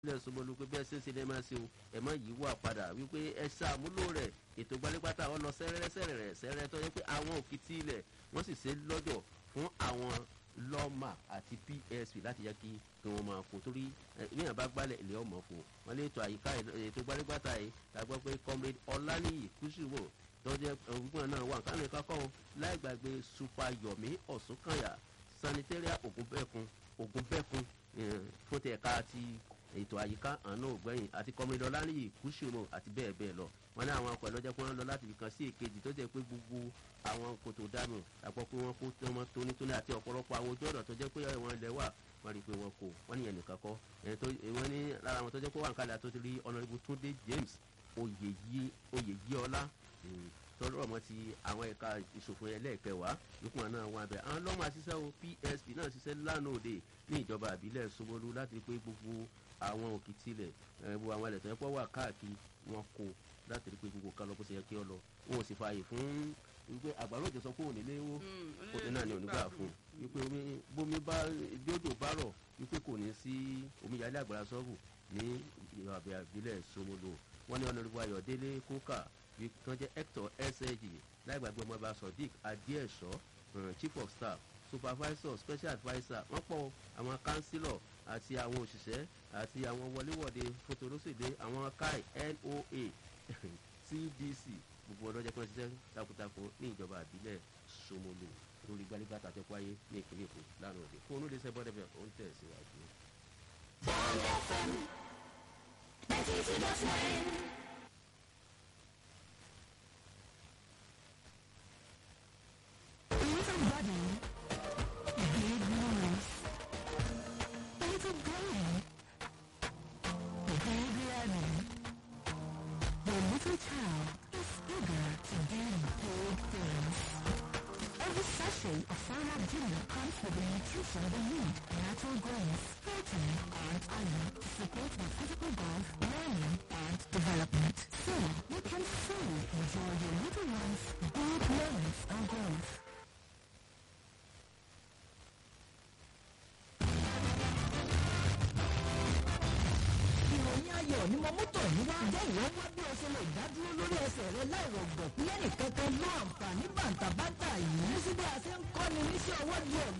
ilé ìsọmọlú pé bẹ́ẹ̀ ṣeéṣe lè máa ṣe o ẹ̀ mọ́ yìí wà padà wípé ẹ ṣàmúlò rẹ̀ ètò gbalẹ́pátá ọ lọ sẹ́rẹ́rẹ́ sẹ́rẹ̀rẹ̀ sẹ́rẹ́ tó yẹ pé àwọn òkìtì ilẹ̀ wọ́n sì ṣe lọ́jọ̀ fún àwọn lọ́mà àti psp láti yẹ kí kí wọ́n máa kó torí ìyẹn bá gbálẹ̀ ilé ọmọ fò wọ́n lè tó àyíká ètò gbalẹ́pátá yìí la gbọ́ pé comrade ọláníyì kùsùwò tọ́jẹ́ ọ̀gbọ́n náà wà kánú ìkákọ́ láì gbàgbé supayomi ọ̀ṣunkànyà sanitarian ògùnbẹ́kun ògùnbẹ́kun fún ti ẹ̀ka ti ètò àyíká àánú ògbẹ́yìn àti kọ́mídọ́ láríyì kùsùmù àti bẹ́ẹ̀ bẹ́ẹ̀ lọ wọn ní àwọn ọkọ̀ ẹlọ́jẹ́ pé wọ́n lọ láti ibìkan sí èkejì tó jẹ́ pé gbogbo àwọn kòtò dànù àpọ̀ pé wọ́n kó wọn tónítóní àti ọ̀pọ̀lọpọ̀ àwọn ojú ọ̀nà tó jẹ́ pé wọ́n lẹ̀ wà wọ́n rí i pé wọ́n kò wọ́n ní ẹnìkan kọ́ wọ́n ní lára àwọn tó jẹ́ pé wọ́n kálẹ̀ àtó ti rí ọ̀nàrẹ́bù túndé james oyèyíọlá tọ́lọ́ ọmọ ti àwọn ẹ̀ka ìṣòfò ẹlẹ́ẹ̀kẹwàá ìkùn náà wọn abẹ àwọn lọ́mọ àṣìṣe o psp náà ṣiṣẹ́ lánàá òde ní ìjọba àbílẹ̀ Ṣómólú láti pé gbogbo àwọn òkìtì ilẹ̀ gbogbo àwọn ilẹ̀ tó yẹ pọ̀ wà káàkiri wọn kò láti rí pé gbogbo kan lọ bó ṣe yẹ kí ọ lọ wọn ò sì fààyè fún wípé àgbàrá òjò sọ pé òní léwó òní náà ni òní gbà fún wípé bómi bá jójò bá rọ̀ wípé kò ní sí omíyalé àgbàrá sọ́ọ̀bù ní ìjọba àbílẹ̀ Ṣómólú wọn ní ọ̀nà ìwà ayọ̀délé kókà tó jẹ́ hector sag láìgbàgbé ọmọ ọba sodiq adéẹ̀ṣọ́ chief of staff supervisor special adviser wọ́n pọ̀ àwọn councillor àti àwọn òṣìṣẹ́ àti àwọn wọléwọ̀de fotolóṣèlé àwọn kai noa cdc gbogbo ọlọ́jẹ́ kan ṣiṣẹ́ takuntakun ní ìjọba àbílẹ̀ Ṣómólú lórí gbálígbàtà tó wáyé ní ìpínlẹ̀ Èkó lánàá òde fún olóde sẹ́bọ̀dẹ̀fẹ̀ ó ń tẹ̀síwájú. Bond FM ninety two dot nine. little body, big noise. A little brain, big learning. The little child is eager to do big things. Every sachet of Farmer Junior comes with the nutrition they need, natural grains, protein, and iron to support their physical growth, learning, and development. So you can fully enjoy your little one's big moments and growth. ìròyìn ayọ̀ ni mo mú tọ̀ yín wá. ǹjẹ́ ìwọ wá bí o ṣe lè dádúró lórí ẹsẹ̀ rẹ láìrọ̀ gbọ̀. lẹ́nì kankan ló àǹfààní bàǹtàbàǹtà yìí. ní síbi àṣẹ ń kọ́ni níṣẹ́ ọwọ́ di ọ̀gá.